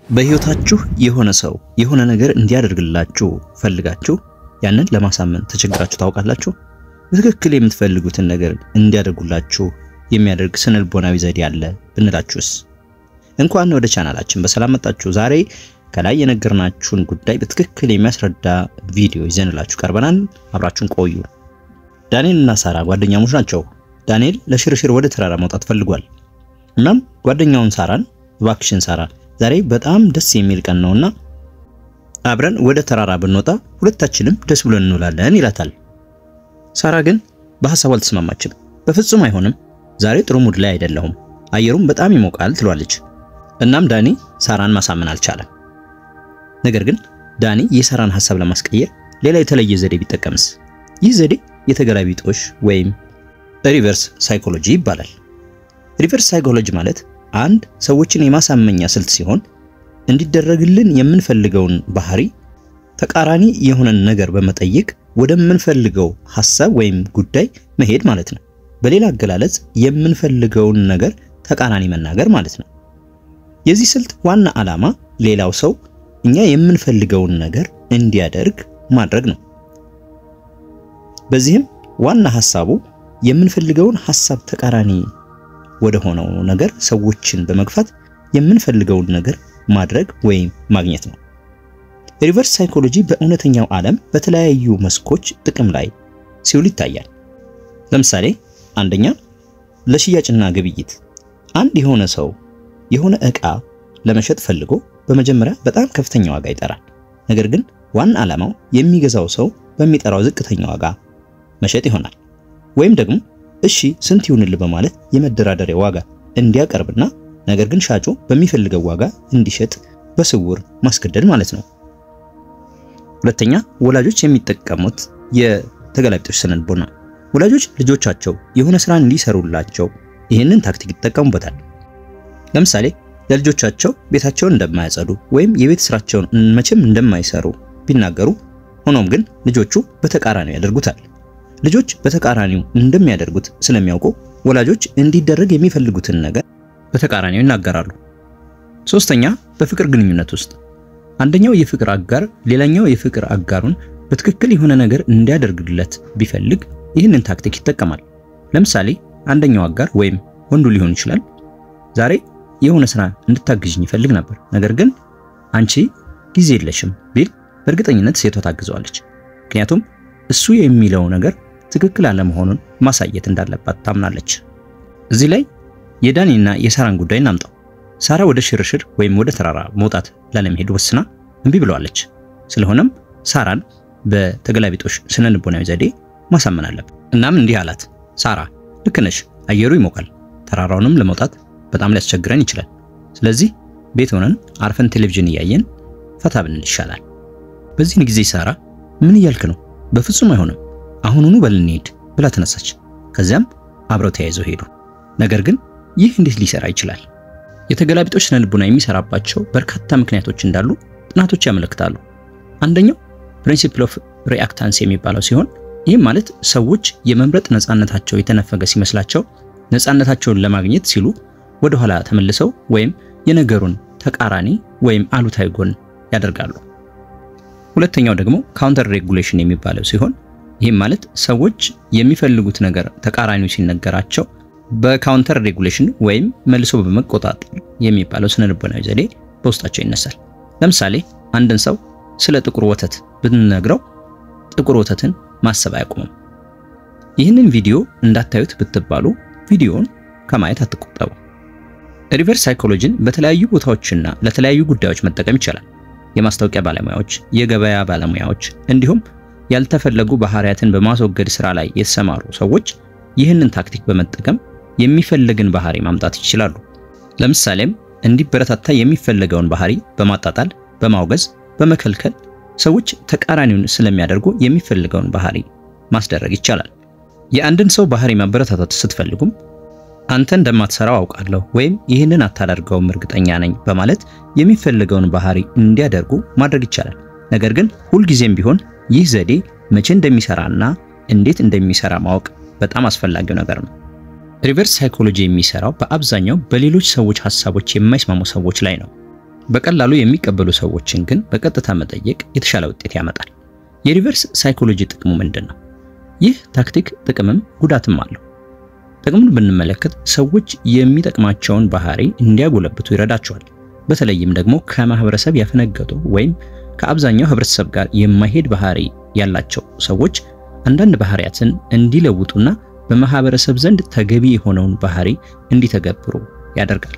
በህይወታችሁ የሆነ ሰው የሆነ ነገር እንዲያደርግላችሁ ፈልጋችሁ ያንን ለማሳመን ተቸግራችሁ ታውቃላችሁ? በትክክል የምትፈልጉትን ነገር እንዲያደርጉላችሁ የሚያደርግ ስነልቦናዊ ዘዴ አለ ብንላችሁስ? እንኳን ወደ ቻናላችን በሰላም መጣችሁ። ዛሬ ከላይ የነገርናችሁን ጉዳይ በትክክል የሚያስረዳ ቪዲዮ ይዘንላችሁ ቀርበናል። አብራችሁን ቆዩ። ዳንኤል እና ሳራ ጓደኛሞች ናቸው። ዳንኤል ለሽርሽር ወደ ተራራ መውጣት ፈልጓል። እናም ጓደኛውን ሳራን እባክሽን ሳራ ዛሬ በጣም ደስ የሚል ቀን ነውና አብረን ወደ ተራራ ብንወጣ ሁለታችንም ደስ ብሎን እንውላለን ይላታል። ሳራ ግን በሐሳቡ አልተስማማችም። በፍጹም አይሆንም፣ ዛሬ ጥሩ ሙድ ላይ አይደለሁም፣ አየሩም በጣም ይሞቃል ትሏለች። እናም ዳኒ ሳራን ማሳመን አልቻለም። ነገር ግን ዳኒ የሳራን ሐሳብ ለማስቀየር ሌላ የተለየ ዘዴ ቢጠቀምስ? ይህ ዘዴ የተገላቢጦሽ ወይም ሪቨርስ ሳይኮሎጂ ይባላል። ሪቨርስ ሳይኮሎጂ ማለት አንድ ሰዎችን የማሳመኛ ስልት ሲሆን እንዲደረግልን የምንፈልገውን ባህሪ ተቃራኒ የሆነን ነገር በመጠየቅ ወደምንፈልገው ሐሳብ ወይም ጉዳይ መሄድ ማለት ነው። በሌላ አገላለጽ የምንፈልገውን ነገር ተቃራኒ መናገር ማለት ነው። የዚህ ስልት ዋና ዓላማ ሌላው ሰው እኛ የምንፈልገውን ነገር እንዲያደርግ ማድረግ ነው። በዚህም ዋና ሐሳቡ የምንፈልገውን ሐሳብ ተቃራኒ ወደ ሆነው ነገር ሰዎችን በመግፋት የምንፈልገውን ነገር ማድረግ ወይም ማግኘት ነው። ሪቨርስ ሳይኮሎጂ በእውነተኛው ዓለም በተለያዩ መስኮች ጥቅም ላይ ሲውል ይታያል። ለምሳሌ አንደኛ ለሽያጭና ግብይት፣ አንድ የሆነ ሰው የሆነ ዕቃ ለመሸጥ ፈልጎ በመጀመሪያ በጣም ከፍተኛ ዋጋ ይጠራል። ነገር ግን ዋና ዓላማው የሚገዛው ሰው በሚጠራው ዝቅተኛ ዋጋ መሸጥ ይሆናል። ወይም ደግሞ እሺ ስንት ይሁንልህ በማለት የመደራደሪያ ዋጋ እንዲያቀርብና ነገር ግን ሻጩ በሚፈልገው ዋጋ እንዲሸጥ በስውር ማስገደድ ማለት ነው። ሁለተኛ ወላጆች የሚጠቀሙት የተገላቢጦሽ ስነልቦና። ወላጆች ልጆቻቸው የሆነ ስራ እንዲሰሩላቸው ይህንን ታክቲክ ይጠቀሙበታል። ለምሳሌ ለልጆቻቸው ቤታቸውን እንደማያጸዱ ወይም የቤት ስራቸውን መቼም እንደማይሰሩ ቢናገሩ፣ ሆኖም ግን ልጆቹ በተቃራኒው ያደርጉታል። ልጆች በተቃራኒው እንደሚያደርጉት ስለሚያውቁ ወላጆች እንዲደረግ የሚፈልጉትን ነገር በተቃራኒው ይናገራሉ። ሶስተኛ በፍቅር ግንኙነት ውስጥ አንደኛው የፍቅር አጋር ሌላኛው የፍቅር አጋሩን በትክክል የሆነ ነገር እንዲያደርግለት ቢፈልግ ይህንን ታክቲክ ይጠቀማል። ለምሳሌ አንደኛው አጋር ወይም ወንዱ ሊሆን ይችላል ዛሬ የሆነ ስራ እንድታግዥኝ ይፈልግ ነበር፣ ነገር ግን አንቺ ጊዜ የለሽም ቢል በእርግጠኝነት ሴቷ ታግዘዋለች። ምክንያቱም እሱ የሚለው ነገር ትክክል አለመሆኑን ማሳየት እንዳለባት ታምናለች። እዚህ ላይ የዳኒና የሳራን ጉዳይ እናምጣው። ሳራ ወደ ሽርሽር ወይም ወደ ተራራ መውጣት ላለመሄድ ወስና እምቢ ብለዋለች። ስለሆነም ሳራን በተገላቢጦሽ ስነ ልቦናዊ ዘዴ ማሳመን አለብን። እናም እንዲህ አላት፣ ሳራ ልክ ነሽ፣ አየሩ ይሞቃል፣ ተራራውንም ለመውጣት በጣም ሊያስቸግረን ይችላል። ስለዚህ ቤት ሆነን አርፈን ቴሌቪዥን እያየን ፈታ ብንል ይሻላል። በዚህን ጊዜ ሳራ ምን እያልክ ነው? በፍጹም አይሆንም፣ አሁኑኑ በል እንሂድ ብላ ተነሳች። ከዚያም አብረው ተያይዘው ሄዱ። ነገር ግን ይህ እንዴት ሊሰራ ይችላል? የተገላቢጦሽ ስነ ልቦና የሚሰራባቸው በርካታ ምክንያቶች እንዳሉ ጥናቶች ያመለክታሉ። አንደኛው ፕሪንሲፕል ኦፍ ሪአክታንስ የሚባለው ሲሆን ይህም ማለት ሰዎች የመምረጥ ነፃነታቸው የተነፈገ ሲመስላቸው ነፃነታቸውን ለማግኘት ሲሉ ወደ ኋላ ተመልሰው ወይም የነገሩን ተቃራኒ ወይም አሉታዊ ጎን ያደርጋሉ። ሁለተኛው ደግሞ ካውንተር ሬጉሌሽን የሚባለው ሲሆን ይህም ማለት ሰዎች የሚፈልጉት ነገር ተቃራኒው ሲነገራቸው በካውንተር ሬጉሌሽን ወይም መልሶ በመቆጣጠር የሚባለው ስነ ልቦናዊ ዘዴ በውስጣቸው ይነሳል። ለምሳሌ አንድን ሰው ስለ ጥቁር ወተት ብንነግረው ጥቁር ወተትን ማሰብ አያቆምም። ይህንን ቪዲዮ እንዳታዩት ብትባሉ ቪዲዮውን ከማየት አትቆጠቡ። ሪቨርስ ሳይኮሎጂን በተለያዩ ቦታዎችና ለተለያዩ ጉዳዮች መጠቀም ይቻላል። የማስታወቂያ ባለሙያዎች፣ የገበያ ባለሙያዎች እንዲሁም ያልተፈለጉ ባህሪያትን በማስወገድ ስራ ላይ የተሰማሩ ሰዎች ይህንን ታክቲክ በመጠቀም የሚፈልግን ባህሪ ማምጣት ይችላሉ። ለምሳሌም እንዲበረታታ የሚፈለገውን ባህሪ በማጣጣል፣ በማውገዝ፣ በመከልከል ሰዎች ተቃራኒውን ስለሚያደርጉ የሚፈልገውን ባህሪ ማስደረግ ይቻላል። የአንድን ሰው ባህሪ ማበረታታት ስትፈልጉም አንተ እንደማትሰራው አውቃለሁ ወይም ይህንን አታደርገውም እርግጠኛ ነኝ በማለት የሚፈልገውን ባህሪ እንዲያደርጉ ማድረግ ይቻላል። ነገር ግን ሁልጊዜም ቢሆን ይህ ዘዴ መቼ እንደሚሰራና እንዴት እንደሚሰራ ማወቅ በጣም አስፈላጊው ነገር ነው። ሪቨርስ ሳይኮሎጂ የሚሰራው በአብዛኛው በሌሎች ሰዎች ሐሳቦች የማይስማሙ ሰዎች ላይ ነው። በቀላሉ የሚቀበሉ ሰዎችን ግን በቀጥታ መጠየቅ የተሻለ ውጤት ያመጣል። የሪቨርስ ሳይኮሎጂ ጥቅሙ ምንድን ነው? ይህ ታክቲክ ጥቅምም ጉዳትም አለው። ጥቅሙን ብንመለከት ሰዎች የሚጠቅማቸውን ባህሪ እንዲያጎለብቱ ይረዳቸዋል። በተለይም ደግሞ ከማህበረሰብ ያፈነገጡ ወይም ከአብዛኛው ህብረተሰብ ጋር የማይሄድ ባህሪ ያላቸው ሰዎች አንዳንድ ባህሪያትን እንዲለውጡና በማህበረሰብ ዘንድ ተገቢ የሆነውን ባህሪ እንዲተገብሩ ያደርጋል።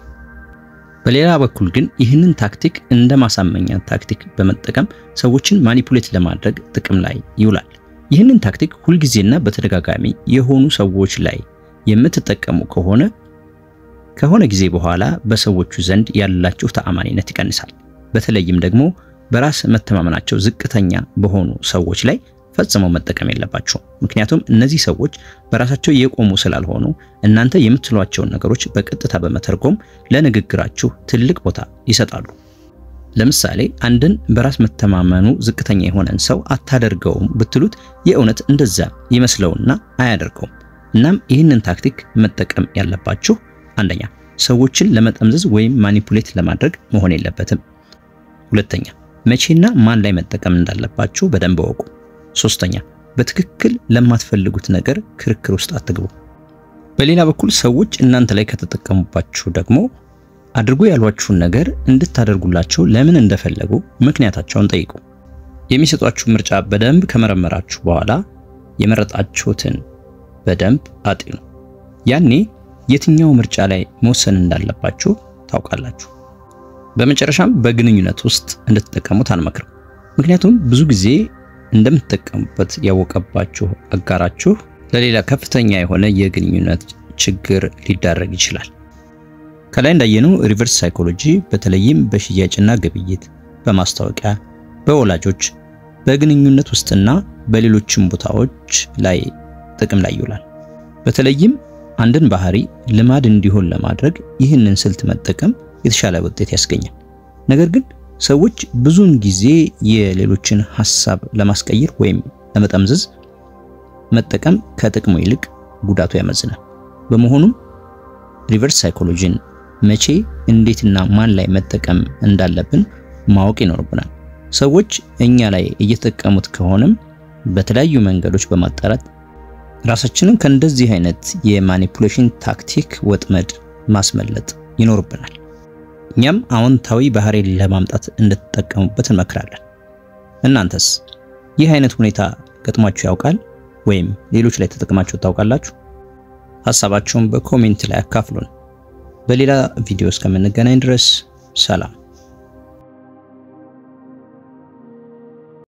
በሌላ በኩል ግን ይህንን ታክቲክ እንደ ማሳመኛ ታክቲክ በመጠቀም ሰዎችን ማኒፑሌት ለማድረግ ጥቅም ላይ ይውላል። ይህንን ታክቲክ ሁልጊዜና በተደጋጋሚ የሆኑ ሰዎች ላይ የምትጠቀሙ ከሆነ ከሆነ ጊዜ በኋላ በሰዎቹ ዘንድ ያላችሁ ተአማኒነት ይቀንሳል። በተለይም ደግሞ በራስ መተማመናቸው ዝቅተኛ በሆኑ ሰዎች ላይ ፈጽመው መጠቀም የለባቸውም። ምክንያቱም እነዚህ ሰዎች በራሳቸው የቆሙ ስላልሆኑ እናንተ የምትሏቸውን ነገሮች በቀጥታ በመተርጎም ለንግግራችሁ ትልቅ ቦታ ይሰጣሉ። ለምሳሌ አንድን በራስ መተማመኑ ዝቅተኛ የሆነን ሰው አታደርገውም ብትሉት የእውነት እንደዛ ይመስለውና አያደርገውም። እናም ይህንን ታክቲክ መጠቀም ያለባችሁ አንደኛ ሰዎችን ለመጠምዘዝ ወይም ማኒፑሌት ለማድረግ መሆን የለበትም። ሁለተኛ መቼና ማን ላይ መጠቀም እንዳለባችሁ በደንብ እወቁ። ሶስተኛ በትክክል ለማትፈልጉት ነገር ክርክር ውስጥ አትግቡ። በሌላ በኩል ሰዎች እናንተ ላይ ከተጠቀሙባችሁ ደግሞ አድርጎ ያሏችሁን ነገር እንድታደርጉላቸው ለምን እንደፈለጉ ምክንያታቸውን ጠይቁ። የሚሰጧችሁ ምርጫ በደንብ ከመረመራችሁ በኋላ የመረጣችሁትን በደንብ አጢኑ። ያኔ የትኛው ምርጫ ላይ መወሰን እንዳለባችሁ ታውቃላችሁ። በመጨረሻም በግንኙነት ውስጥ እንድትጠቀሙት አንመክርም። ምክንያቱም ብዙ ጊዜ እንደምትጠቀሙበት ያወቀባችሁ አጋራችሁ ለሌላ ከፍተኛ የሆነ የግንኙነት ችግር ሊዳረግ ይችላል። ከላይ እንዳየነው ሪቨርስ ሳይኮሎጂ በተለይም በሽያጭና ግብይት፣ በማስታወቂያ፣ በወላጆች፣ በግንኙነት ውስጥና በሌሎችም ቦታዎች ላይ ጥቅም ላይ ይውላል። በተለይም አንድን ባህሪ ልማድ እንዲሆን ለማድረግ ይህንን ስልት መጠቀም የተሻለ ውጤት ያስገኛል። ነገር ግን ሰዎች ብዙውን ጊዜ የሌሎችን ሐሳብ ለማስቀየር ወይም ለመጠምዘዝ መጠቀም ከጥቅሙ ይልቅ ጉዳቱ ያመዝናል። በመሆኑም ሪቨርስ ሳይኮሎጂን መቼ፣ እንዴትና ማን ላይ መጠቀም እንዳለብን ማወቅ ይኖርብናል። ሰዎች እኛ ላይ እየተጠቀሙት ከሆነም በተለያዩ መንገዶች በማጣራት ራሳችንን ከእንደዚህ አይነት የማኒፑሌሽን ታክቲክ ወጥመድ ማስመለጥ ይኖርብናል። እኛም አዎንታዊ ባህሪን ለማምጣት እንድትጠቀሙበት እንመክራለን። እናንተስ ይህ አይነት ሁኔታ ገጥሟችሁ ያውቃል? ወይም ሌሎች ላይ ተጠቅማችሁ ታውቃላችሁ? ሐሳባችሁን በኮሜንት ላይ አካፍሉን። በሌላ ቪዲዮ እስከምንገናኝ ድረስ ሰላም።